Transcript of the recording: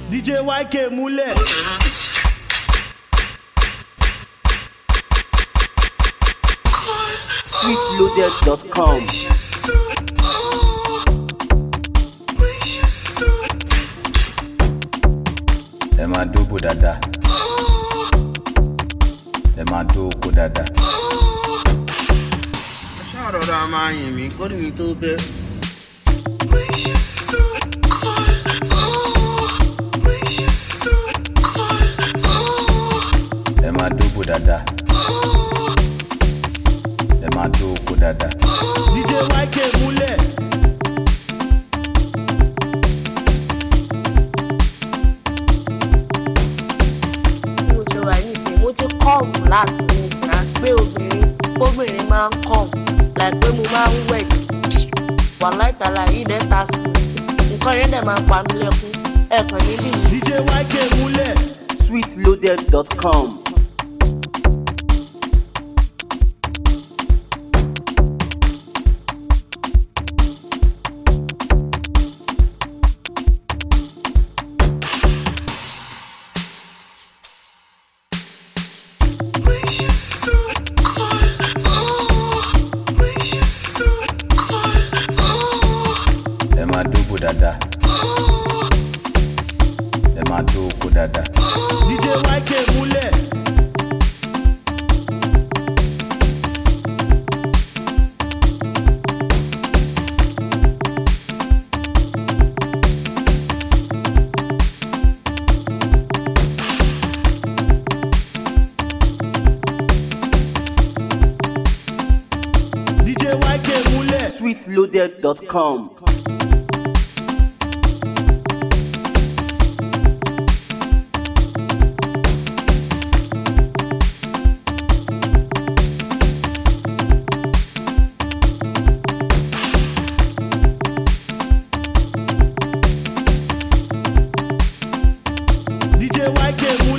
DJ YK múlẹ̀. sweetloaded.com. ẹ máa dóbò dáadáa ẹ máa dó oko dáadáa. ṣáà rọra máa yìn mí kórìí mi tó bẹ́. ẹ máa dóbò dáadáa ẹ máa dó oko dáadáa. DJ YK múlẹ̀. bí mo ṣe wà nísìnyí mo ti kọ́ọ̀mù láti ní ìfìyàsí pé obìnrin obìnrin máa ń kọ́ọ̀mù like pé mo máa ń wet wà láìtàlà yìí dẹ́ ta sí i nǹkan yẹn dẹ̀ máa pa mí lẹ́kún ẹ̀ẹ̀kan níbí yìí. DJ YK múlẹ̀. sweetloaded.com. ẹ máa dóbò dáadáa ẹ máa dó oko dáadáa. DJ YK múlẹ̀. DJ YK múlẹ̀. sweetloaded.com. DJ YK múlẹ̀.